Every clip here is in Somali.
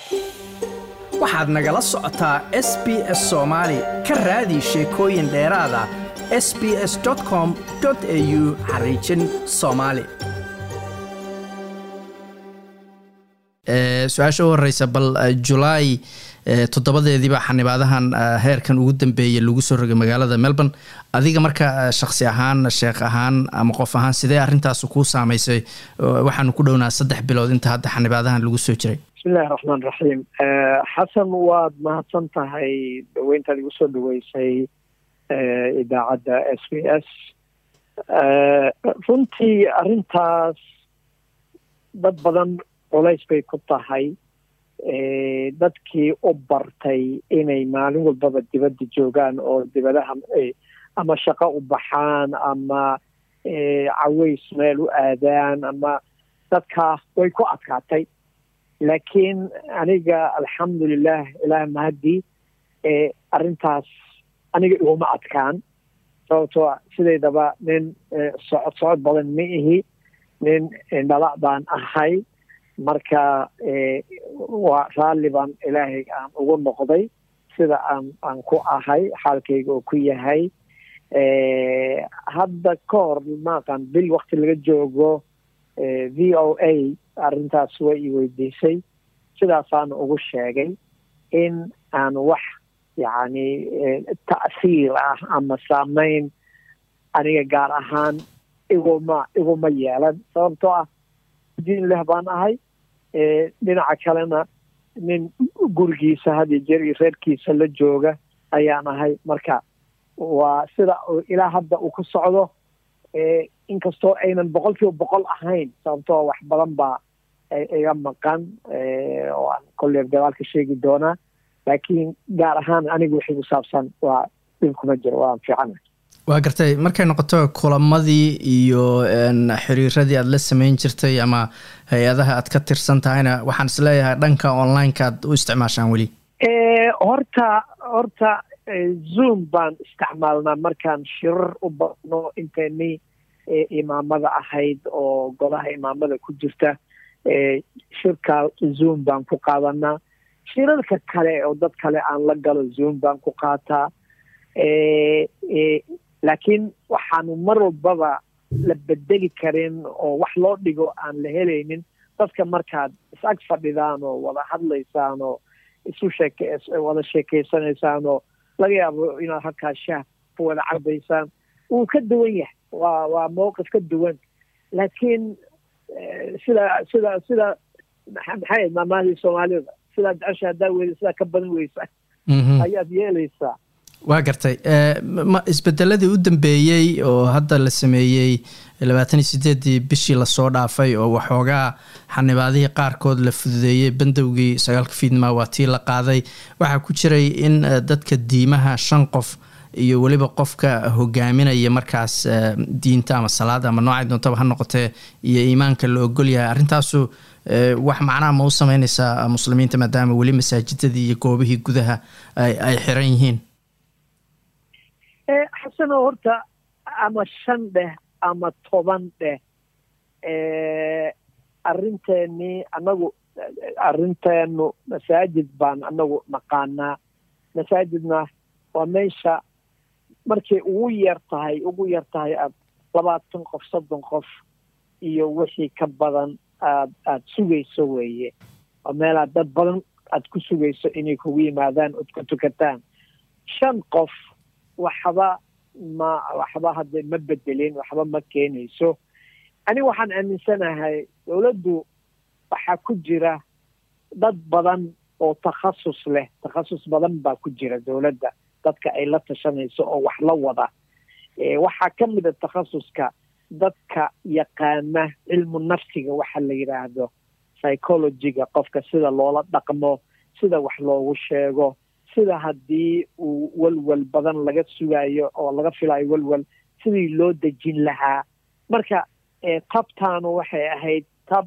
waxaad nagala socotaa s b s soomaali ka raadi sheekooyin dheeraada s b s com au xariijin soomaali su-aasha u horeysa bal julaay toddobadeediiba xanibaadahan heerkan ugu dambeeyay lagu soo rogay magaalada melbourne adiga marka shaksi ahaan sheekh ahaan ama qof ahaan sidee arrintaas kuu saameysay waxaanu ku dhownaa saddex bilood inta hadda xanibaadahan lagu soo jiray bismillahi raxmaan raxiim xasan waad mahadsan tahay dhaweyntaad igu soo dhaweysay idaacadda s b s runtii arrintaas dad badan culays bay ku tahay dadkii u bartay inay maalin walbaba dibadda joogaan oo dibadaha ama shaqo u baxaan ama caweys meel u aadaan ama dadkaa way ku adkaatay laakiin aniga alxamdulilah ilaah mahadii arrintaas aniga iguma adkaan sababtoo sidaydaba nin socod socod badan ma ihi nin dhala baan ahay marka waa raalli baan ilaahay aan ugu noqday sida aan aan ku ahay xaalkayga oo ku yahay hadda ka hor maaqan bil wakti laga joogo v o a arrintaas way i weydiisay sidaasaana ugu sheegay in aan wax yacni ta'siir ah ama saameyn aniga gaar ahaan iguma iguma yeelan sababtoo ah diin leh baan ahay dhinaca kalena nin gurigiisa hadiyo jeer iyo reerkiisa la jooga ayaan ahay marka waa sida ilaa hadda uu ku socdo inkastoo aynan boqol kiiba boqol ahayn sababtoo wax badan baa iga maqan oo aan kolley gadaalka sheegi doonaa laakiin gaar ahaan aniga wixii ku saabsan waa dhib kuma jiro waan fiicana waa gartay markay noqoto kulamadii iyo xiriiradii aad la samayn jirtay ama hay-adaha aad ka tirsan tahayna waxaan is leeyahay dhanka online-ka aad u isticmaashaan weli horta horta zoom baan isticmaalnaa markaan shirar u badno intayni imaamada ahayd oo golaha imaamada ku jirta shirka zoom baan ku qaadanaa shirarka kale oo dad kale aan la galo zoom baan ku qaataa laakiin waxaanu mar walbaba la bedeli karin oo wax loo dhigo aan la helaynin dadka markaad is-ag fadhidaan oo wada hadlaysaan oo isu sheeke wada sheekeysanaysaan oo laga yaabo inaad halkaa shaah ku wada cabaysaan wuu ka duwan yahay waa waa mowqif ka duwan laakiin sida sida sida maxay maamaadii soomaalida sidaa jecesha haddaa weyda sidaa ka badan weysa ayaad yeelaysaa waa gartay isbedeladii u dambeeyey oo hadda la sameeyey labaatan iyo sideedii bishii lasoo dhaafay oo waxoogaa xanibaadihii qaarkood la fududeeyey bandowgii sagaalka fiidmaa waa tii la qaaday waxaa ku jiray in dadka diimaha shan qof iyo weliba qofka hogaaminaya markaas diinta ama salaada ama noocay doontaba ha noqotee iyo iimaanka la ogol yahay arrintaasu wax macnaha ma u sameyneysaa muslimiinta maadaama weli masaajidadii iyo goobihii gudaha ay xiran yihiin xasanoo horta ama shan dheh ama toban dheh arrinteenii anagu arrinteenu masaajid baan anagu naqaanaa masaajidna waa meesha markay ugu yar tahay ugu yar tahay aad labaatan qof soddon qof iyo wixii ka badan aad aada sugayso weeye waa meelaad dad badan aad ku sugayso inay kugu yimaadaan ood ku tukataan shan qof waxba ma waxba hadda ma bedelin waxba ma keenayso aniga waxaan aaminsanahay dowladdu waxaa ku jira dad badan oo takhasus leh takhasus badan baa ku jira dowladda dadka ay la tashanayso oo wax la wada waxaa ka mid a takhasuska dadka yaqaana cilmu nafsiga waxa la yidhaahdo psychologiga qofka sida loola dhaqmo sida wax loogu sheego sida haddii uu welwel badan laga sugayo oo laga filayo welwel sidii loo dejin lahaa marka tabtaanu waxay ahayd tab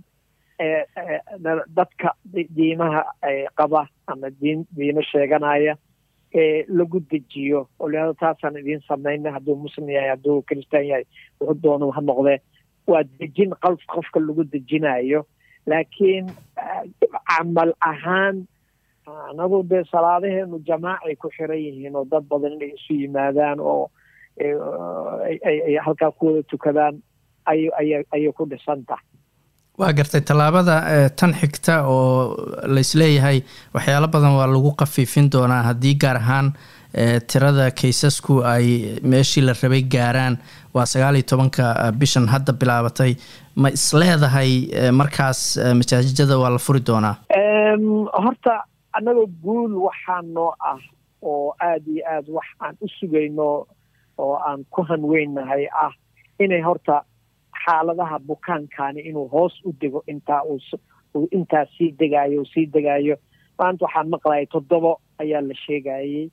dadka diimaha qaba ama diin diimo sheeganaya lagu dejiyo oo leado taasaan idiin samayna hadduu muslim yahay hadduu kristaan yahay wuxuu doona ha noqdee waa dejin qof qofka lagu dejinayo laakiin camal ahaan anagu dee salaadaheenu jamaacay ku xiran yihiin oo dad badan inay isu yimaadaan oo ay halkaa ku wada tukadaan ay ayay ku dhisan tahay waa gartay tallaabada tan xigta oo laisleeyahay waxyaalo badan waa lagu khafiifin doonaa haddii gaar ahaan tirada kaysasku ay meeshii la rabay gaaraan waa sagaal iyo tobanka bishan hadda bilaabatay ma isleedahay markaas masaajijada waa la furi doonaa horta annagoo guul waxaa noo ah oo aada iyo aad wax aan u sugayno oo aan ku hanweynahay ah inay horta xaaladaha bukaankani inuu hoos u dego intaa uu intaa sii degaayo sii degaayo maanta waxaan maqlayay toddobo ayaa la sheegayey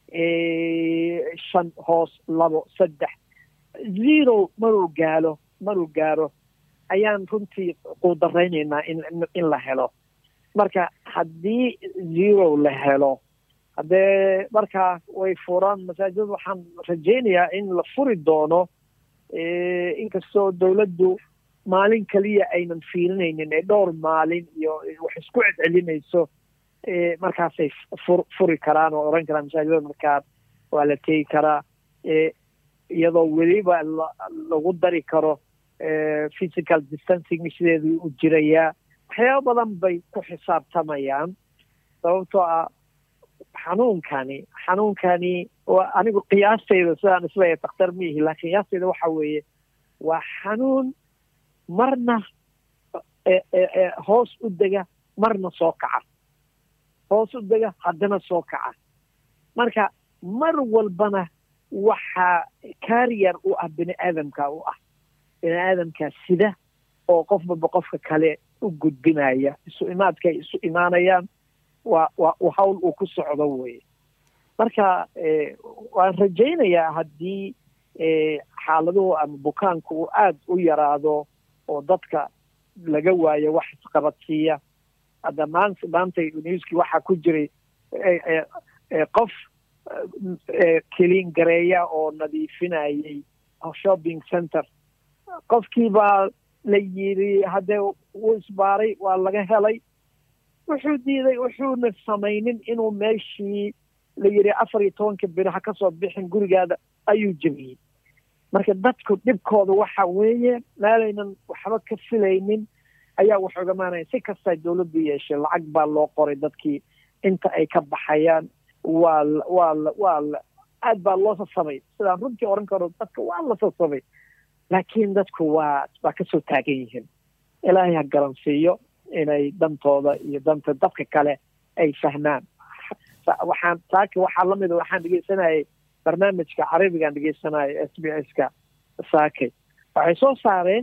shan hoos labo saddex zero maruu gaalo maruu gaaro ayaan runtii quudaraynaynaa in in la helo marka haddii zero la helo haddee markaa way furaan masaajid waxaan rajaynayaa in la furi doono inkastoo dowladdu maalin keliya aynan fiirinaynin ee dhowr maalin iyo wax isku celcelinayso markaasay fur furi karaan oo oran karaan masaajidada markaa waa la tegi karaa iyadoo weliba lagu dari karo physical distancing sideedii u jirayaa waxyaaba badan bay ku xisaabtamayaan sababtoo ah xanuunkani xanuunkani waa anigu qiyaastayda sidaan isleeyahay dakhtar miihi laakiin qiyaastayda waxa weeye waa xanuun marna hoos u dega marna soo kaca hoos u dega haddana soo kaca marka mar walbana waxaa carrier u ah bini aadamka u ah bini aadamka sida oo qofbaba qofka kale u gudbinaya isu imaadkay isu imaanayaan waa waa hawl uu ku socdo weye marka waan rajaynayaa haddii xaaladuhu ama bukaanku uu aada u yaraado oo dadka laga waayo wax isqabadsiiya hadda maanta maanta newski waxaa ku jiray qof keliin gareeya oo nadiifinayay shopping center qofkii baa la yidhi haddee wuu isbaaray waa laga helay wuxuu diiday wuxuuna samaynin inuu meeshii la yidhi afar iyo tobanka beri ha ka soo bixin gurigaada ayuu jebiyey marka dadku dhibkooda waxa weeye meelaynan waxba ka filaynin ayaa wax ogamaanaya si kastaa dowladdu yeeshay lacag baa loo qoray dadkii inta ay ka baxayaan waa waa waa aad baa loo sasamay sidaan runtii oran karo dadka waa la sasamay laakiin dadku waa waa kasoo taagan yihiin ilaahay ha garansiiyo inay dantooda iyo danta dadka kale ay fahmaan waxaan saaki waxaa lamida waxaan dhegeysanayay barnaamijka carabigaan dhegeysanaya s b s ka saakay waxay soo saareen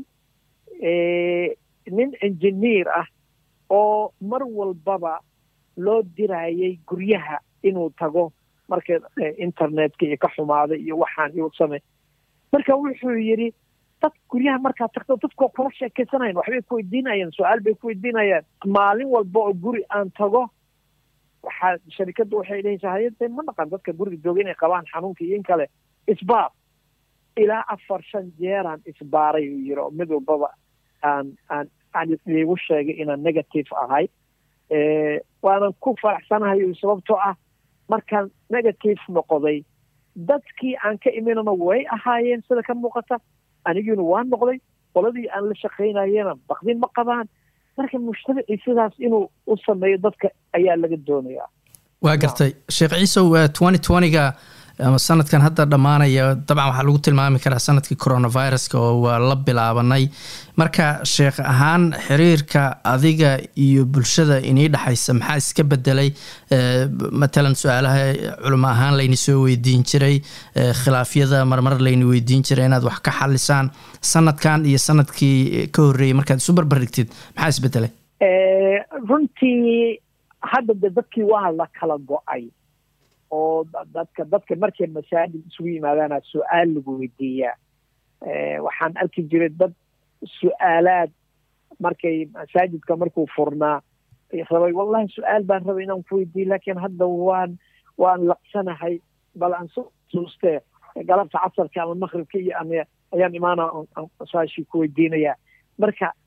nin engineer ah oo mar walbaba loo dirayay guryaha inuu tago marka internetka iyo ka xumaaday iyo waxaan iu samey marka wuxuu yidhi dad guryaha markaad tagto dadkoo kula sheekeysanayan waxbay ku weydiinayaan su-aal bay ku weydiinayaan maalin walba oo guri aan tago waxaa sharikadda waxay dhehaysaa hayade ma naqan dadka guriga jooga inay qabaan xanuunka iyo in kale isbaar ilaa afar shan jeeraan isbaaray uu yiri oo mid walbaba aan aan aan iigu sheegay inaan negative ahay waanan ku faraxsanahay sababtoo ah markaan negative noqday dadkii aan ka iminana way ahaayeen sida ka muuqata anigiina waa noqday qoladii aan la shaqaynayena bakdin ma qabaan marka mujtamacii sidaas inuu u sameeyo dadka ayaa laga doonayaa waa gartay sheekh ciisow twenty twentyga ama sanadkan hadda dhammaanaya dabcan waxaa lagu tilmaami karaa sanadkii coronaviruska oo waa la bilaabanay marka sheekh ahaan xiriirka adiga iyo bulshada inii dhexaysa maxaa iska bedelay matalan su-aalaha culimo ahaan layni soo weydiin jiray khilaafyada marmar layni weydiin jiray inaad wax ka xalisaan sanadkan iyo sanadkii ka horreeyey markaad isu barbarigtid maxaa isbedelay runtii hadda de dadkii waa la kala go-ay oo dadka dadka markay masaajid isugu yimaadaana su-aal lagu weydiiyaa waxaan arki jiray dad su-aalaad markay masaajidka markuu furnaa rabay wallahi su-aal baan rabay inaan ku weydiiyo laakiin hadda waan waan laqsanahay bal aan soo xusuustee galabta casarka ama maqribka iyo ama ayaan imaana su-aashii ku weydiinayaa marka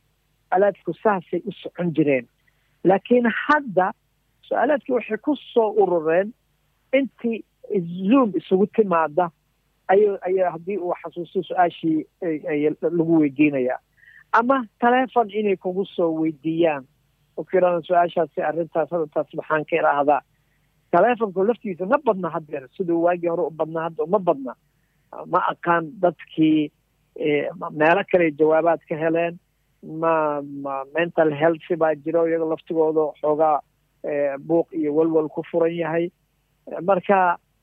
su-aalaadku saasay u socon jireen laakiin hadda su-aalaadkii waxay ku soo urureen intii zoom isugu timaada ay aya haddii uu xasuusto su-aashii lagu weydiinayaa ama telefon inay kugu soo weydiiyaan ukirana su-aashaasi arrintaas hadataas maxaan ka idhaahdaa telefonku laftiisa ma badna haddeer siduu waagii hore u badnaa hadda uma badna ma aqaan dadkii meelo kale jawaabaad ka heleen ma ma mental health baa jiro iyaga laftigooda xoogaa buuq iyo walwal ku furan yahay marka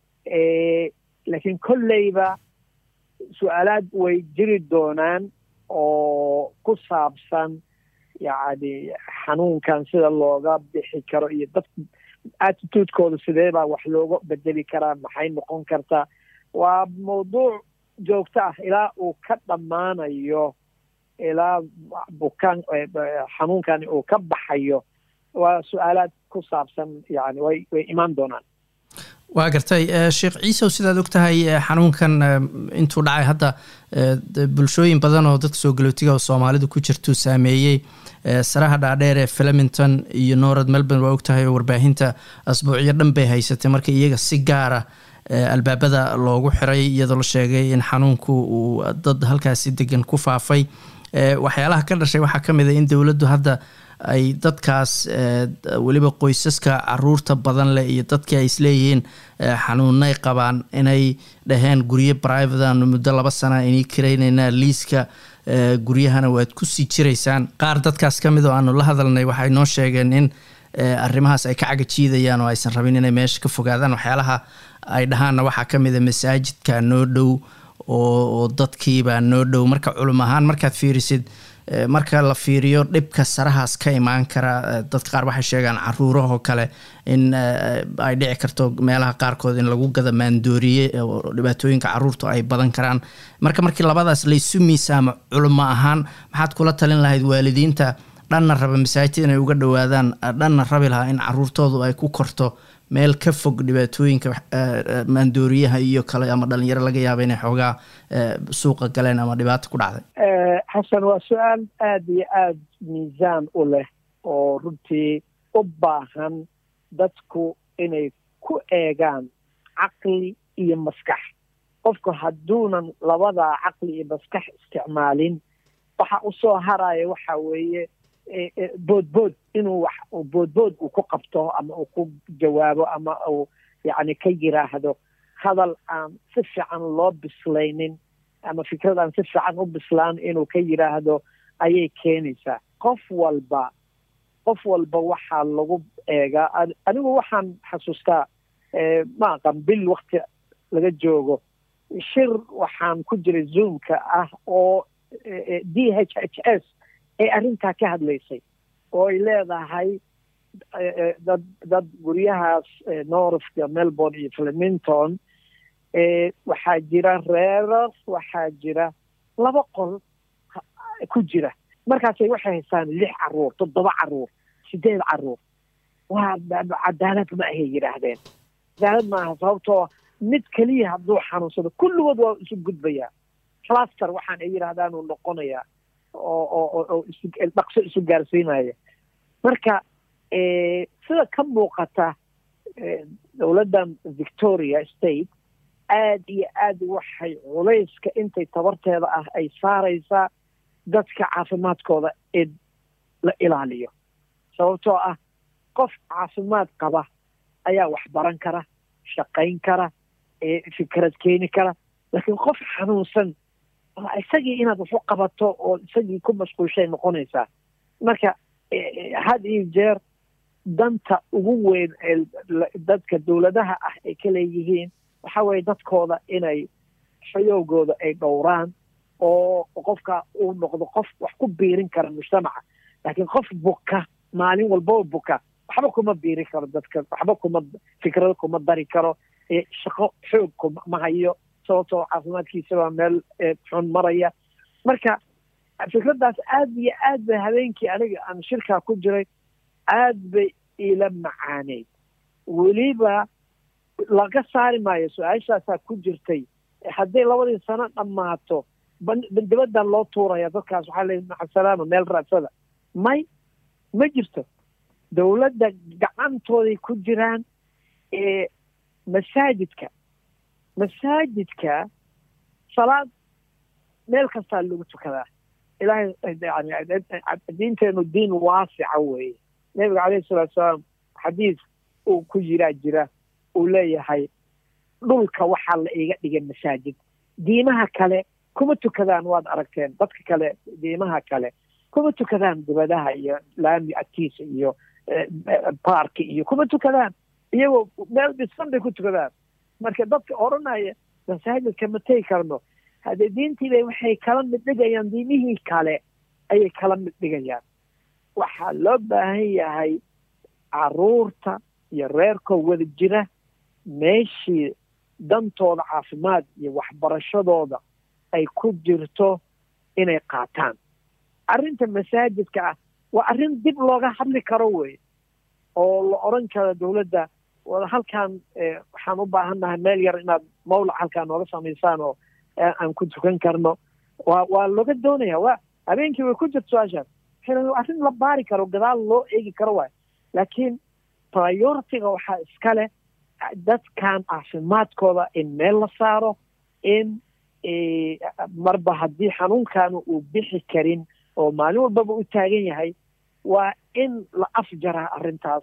laakiin kolleyba su-aalaad way jiri doonaan oo ku saabsan yacni xanuunkan sida looga bixi karo iyo dad attitudekooda sidee baa wax looga bedeli karaa maxay noqon kartaa waa mawduuc joogto ah ilaa uu ka dhammaanayo ilaa bukaan xanuunkani uu ka baxayo waa su-aalaad ku saabsan yani way way imaan doonaan waa gartay sheekh ciisow sidaad og tahay xanuunkan intuu dhacay hadda bulshooyin badan oo dadka soo galootiga oo soomaalidu ku jirtuu saameeyey saraha dhaadheer ee flemington iyo norad melbourne waa og tahay oo warbaahinta asbuucyo dhan bay haysatay marka iyaga si gaara albaabada loogu xiray iyadoo la sheegay in xanuunku uu dad halkaasi degan ku faafay waxyaalaha ka dhashay waxaa ka mid a in dowladdu hadda ay dadkaas weliba qoysaska caruurta badan leh iyo dadkii ay isleeyihiin xanuunay qabaan inay dhaheen guryo brivadan muddo laba sana inay karaynaynaa liiska guryahana waad ku sii jiraysaan qaar dadkaas ka mid oo aanu la hadalnay waxay noo sheegeen in arrimahaas ay ka cagajiidayaan oo aysan rabin inay meesha ka fogaadaan waxyaalaha ay dhahaanna waxaa ka mid a masaajidka noo dhow oo dadkiibaa noo dhow marka culum ahaan markaad fiirisid marka la fiiriyo dhibka sarahaas ka imaan kara dadka qaar waxay sheegaan caruurahoo kale in ay dhici karto meelaha qaarkood in lagu gada maandooriye oo dhibaatooyinka caruurtu ay badan karaan marka markii labadaas laysu miisaamo culimo ahaan maxaad kula talin lahayd waalidiinta dhanna raba masaajid inay uga dhowaadaan dhanna rabi lahaa in caruurtoodu ay ku korto meel ka fog dhibaatooyinka maandooriyaha iyo kale ama dhalinyaro laga yaaba inay xoogaa suuqa galeen ama dhibaato ku dhacday xasan waa su-aal aada iyo aada miisaan u leh oo runtii u baahan dadku inay ku eegaan caqli iyo maskax qofku hadduunan labadaa caqli iyo maskax isticmaalin waxa usoo haraya waxa weeye boodbood inuu wax boodbood uu ku qabto ama uu ku jawaabo ama uu yacni ka yiraahdo hadal aan si fiican loo bislaynin ama fikrad aan si fiican u bislaan inuu ka yiraahdo ayay keenaysaa qof walba qof walba waxaa lagu eegaa anigu waxaan xasuustaa ma aqan bil wakti laga joogo shir waxaan ku jiray zoomka ah oo d h h s ay arrintaa ka hadlaysay oo ay leedahay dad dad guryahaas northka melbourne iyo flemington waxaa jira reerar waxaa jira laba qol ku jira markaasay waxay haystaan lix caruur toddoba caruur sideed caruur waa cadaalad ma ahay yidhaahdeen cadaalad maaha sababtoo mid keliya hadduu xanuunsado kulligood waa isu gudbayaa cluster waxaan ay yidhaahdaan uu noqonayaa oo oo oo isu dhaqso isu gaarsiinaya marka sida ka muuqata dowladdan victoria state aada iyo aada waxay culayska intay tabarteeda ah ay saaraysaa dadka caafimaadkooda in la ilaaliyo sababtoo ah qof caafimaad qaba ayaa wax baran kara shaqayn kara fikrad keeni kara laakiin qof xanuunsan isagii inaad waxu qabato oo isagii ku mashquulshay noqonaysaa marka had iyo jeer danta ugu weyn ee dadka dowladaha ah ay ka leeyihiin waxa weeye dadkooda inay xayoogooda ay dhowraan oo qofka uu noqdo qof wax ku biirin kara mujtamaca laakiin qof buka maalin walbaba buka waxba kuma biirin karo dadka waxba kuma fikrado kuma dari karo shaqo xoog kuma hayo sababtoo caafimaadkiisa baa meel xun maraya marka fikraddaas aada iyo aad bay habeenkii aniga aan shirkaa ku jiray aad bay ila macaaneyd weliba laga saari maayo su-aashaasaa ku jirtay hadday labadii sano dhammaato dibaddan loo tuuraya dadkaas waxaa leeyi macasalaama meel raadsada may ma jirto dowladda gacantooday ku jiraan ee masaajidka masaajidka salaad meel kastaa lagu tukadaa ilaahay yani diinteenu diin waasica weeye nebiga calayhi salatu salaam xadiis uu ku jiraa jira uu leeyahay dhulka waxaa la iga dhigay masaajid diimaha kale kuma tukadaan waad aragteen dadka kale diimaha kale kuma tukadaan dibadaha iyo laami agtiisa iyo baarki iyo kuma tukadaan iyagoo meel dhisan bay ku tukadaan marka dadka odhanaya masaajidka ma tegi karno haddee diintiibay waxay kala mid dhigayaan diimihii kale ayay kala mid dhigayaan waxaa loo baahan yahay caruurta iyo reerkoo wada jira meeshii dantooda caafimaad iyo waxbarashadooda ay ku jirto inay qaataan arrinta masaajidka ah waa arrin dib looga hadli karo wey oo la odran karo dowladda halkaan waxaan u baahannahay meel yar inaad mawlac halkaan nooga samaysaan oo aan ku tukan karno waa waa looga doonaya waa habeenkii way ku jirto su-aashaas arrin la baari karo gadaal loo eegi karo waay laakiin prioritiga waxaa iska leh dadkan caafimaadkooda in meel la saaro in marba haddii xanuunkaana uu bixi karin oo maalin walbaba u taagan yahay waa in la afjaraa arrintaas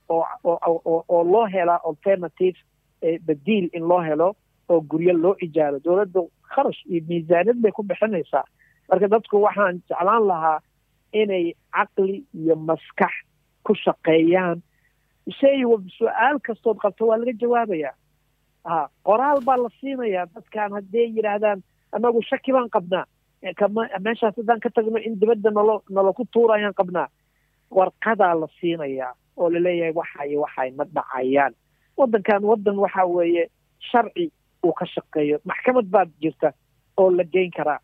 oo loo helaa alternative badiil in loo helo oo guryo loo ijaaro dowladda kharash iyo miisaaniyad bay ku bixinaysaa marka dadku waxaan jeclaan lahaa inay caqli iyo maskax ku shaqeeyaan shay su-aal kastood qabto waa laga jawaabayaa ha qoraal baa la siinayaa dadkan hadday yidhaahdaan anagu shaki baan qabnaa meeshaas haddaan ka tagno in dibadda nalo nalaku tuurayaan qabnaa warqadaa la siinayaa oo laleeyahay waxa iyo waxay ma dhacayaan waddankan waddan waxa weeye sharci uu ka shaqeeyo maxkamad baad jirta oo la geyn karaa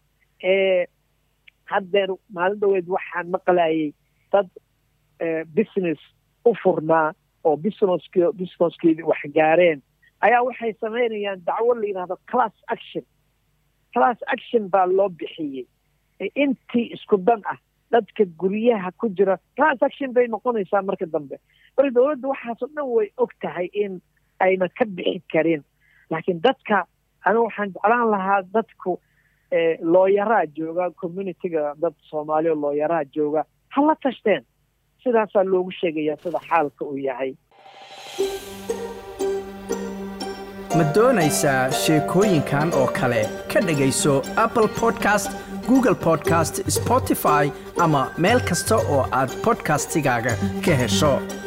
haddeer maalin dhaweed waxaan maqlayay dad business u furnaa oo businessk businesskeedi wax gaareen ayaa waxay samaynayaan dacwo la yidhahdo class action class action baa loo bixiyey intii isku dan ah dadka guryaha ku jira class action bay noqonaysaa marka dambe marka dowladda waxaasoo dhan way og tahay in ayna ka bixi karin laakiin dadka anigu waxaan jeclaan lahaa dadku looyaraa jooga communityga dad soomaaliya looyaraa jooga ha la tashteen sidaasaa loogu sheegayaa sida xaalka uu yahay ma doonaysaa sheekooyinkan oo kale ka dhegayso apple podcast google podcast spotify ama meel kasta oo aad bodkastigaaga ka hesho